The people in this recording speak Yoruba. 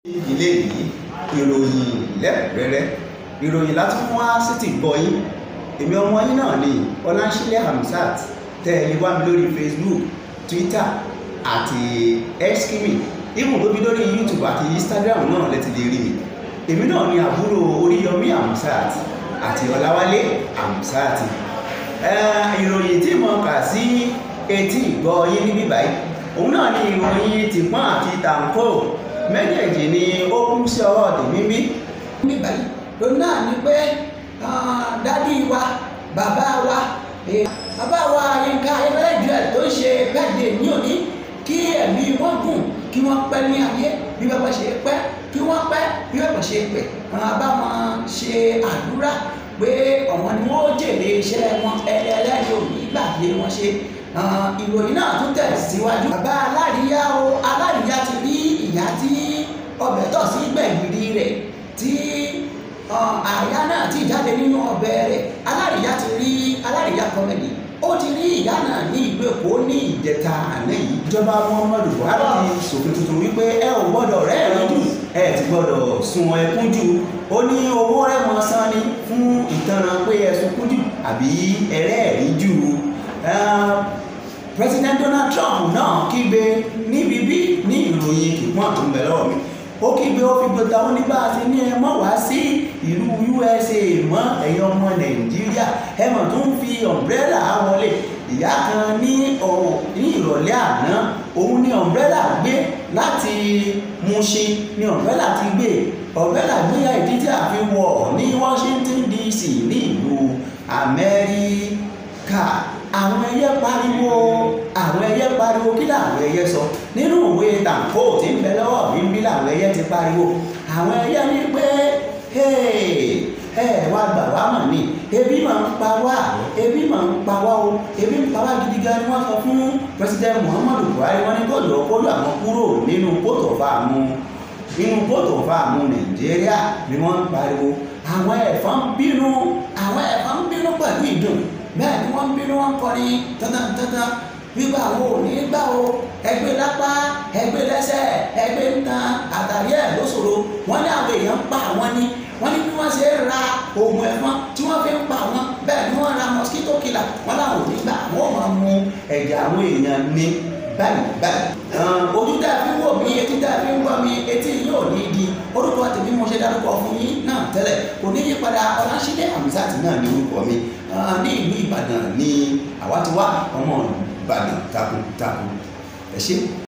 ilé yìí ìròyìn lẹ́kùnrẹ́rẹ́ ìròyìn láti fún wa sí ti gbọ́ yín èmi ọmọ yín náà ni ọláńṣílẹ̀ hamzat tẹ́ ẹ lè wá mi lórí facebook twitter àti xkimi ibùn tó fi lórí youtube àti instagram náà lẹ́ti lè rí mi èmi náà ni àbúrò oríyọmí hamzat àti ọláwálé hamzat ìròyìn tí mo kà sí etí ìgbọ́ yín níbí báyìí òun náà ni ìròyìn tìpọ́n àti tàǹkó méjèèjì ni ó kún sí ọwọ́ tèmi bí. ní báyìí lòun náà ni pé dádì wa bàbá wa bàbá wa Yínká Ayéfẹ́lẹ́ tó ṣe bẹ́ẹ̀dẹ̀ ní òní kí ẹ̀mí wọn gùn kí wọ́n pẹ́ ní ayé bí bàbá ṣe pẹ́ kí wọ́n pẹ́ bí bàbá ṣe pẹ́ wọn bá wọn ṣe àdúrà pé ọ̀wọ́n ni wọ́n jèrè iṣẹ́ wọn ẹlẹ́yìn òní gbàgbé wọn ṣe ìròyìn náà tún tẹ̀síwájú. bàbá aláríyá o aláríyá ti rí ìyá tí ọbẹ̀ tọ̀ sí gbẹ̀gìrì rẹ̀ tí àyà náà ti jáde nínú ọbẹ̀ rẹ̀ aláríyá ti rí aláríyá kọ́mẹ́dì ó ti rí ìyá náà ní ìlú èkó ní ìjẹta àná yìí. ìjọba muhammadu buhari ti ṣòfin tuntun wípé ẹ ò gbọ́dọ̀ rẹ́rìn jù ẹ ti gbọ́dọ̀ sun ẹkún jù ó ní owó rẹ̀mọ san ni fún ìtanràn pé ẹ sunkún jù àbí ẹrẹ́ẹ̀rí jù president donald trump náà kígbe níbi bí ní ìròyìn kìpọ́n tó ń bẹ lọ́wọ́ mi ó kígbe ó fi gbọta ó ní bá a ti ní ẹ mọ́ wá sí ìlú usa mọ́ ẹ̀yin ọmọ nàìjíríà ẹ mọ̀ tó ń fi umbrella wọlé ìyá kan ní ní ìrọ̀lẹ́ àná òun ní umbrella gbé láti Mushin ní umbrella ti gbé umbrella gbéyà ìdí tí a fi wọ̀ ní washington dc ní ìlú amẹ́ríkà àwọn ẹyẹ pariwo àwọn ẹyẹ pariwo kí làwọn ẹyẹ sọ nínú ìwé tàǹkó tí ń bẹ lọ́wọ́ mi ń bí làwọn ẹyẹ ti pariwo àwọn ẹyẹ ní pé ẹ wá gbà wá mọ̀ ni ebi máa ń pa wá ebi máa ń pa wá o ebi ń pa wá gidi gan ni wọ́n sọ fún president muhammadu buhari wọ́n ní kó lọ kó lọ àwọn kúrò nínú kóòtù fáàmù nínú kóòtù fáàmù nàìjíríà ni wọ́n ń pariwo àwọn ẹ̀fọn bínú àwọn ẹ̀fọn bínú pẹ̀lú ìdùn bẹ́ẹ̀ ni wọ́n ń bínú wọn kọrin tantantantan gbígbà wo ò ní gbà o ẹgbẹ́ lápá ẹgbẹ́ lẹ́sẹ̀ ẹgbẹ́ nǹkan àtàrí ẹ̀ lóṣòro wọ́n ní àwọn èèyàn ń pa àwọn ni wọ́n ní bí wọ́n ṣe ra oògùn ẹ̀fọn tí wọ́n fi ń pa àwọn bẹ́ẹ̀ ni wọ́n ra mosquito killer wọ́n láwọn ò ní gbà wọ́n máa mu ẹ̀jẹ̀ àwọn èèyàn ní báyìí báyìí. ojú tá a fi ń wò mí etí tá a fi ń gbọ́ mi etí yóò ní di orúkọ tèmi mo ṣe dárúkọ fún yín náà tẹ́lẹ̀ kò ní yí padà ọ̀làṣídẹ̀ hamzat náà ní orúkọ mi ní ìlú ìbàdàn ní àwa ti wá ọmọ ìbàdàn takuntakun ẹ ṣé.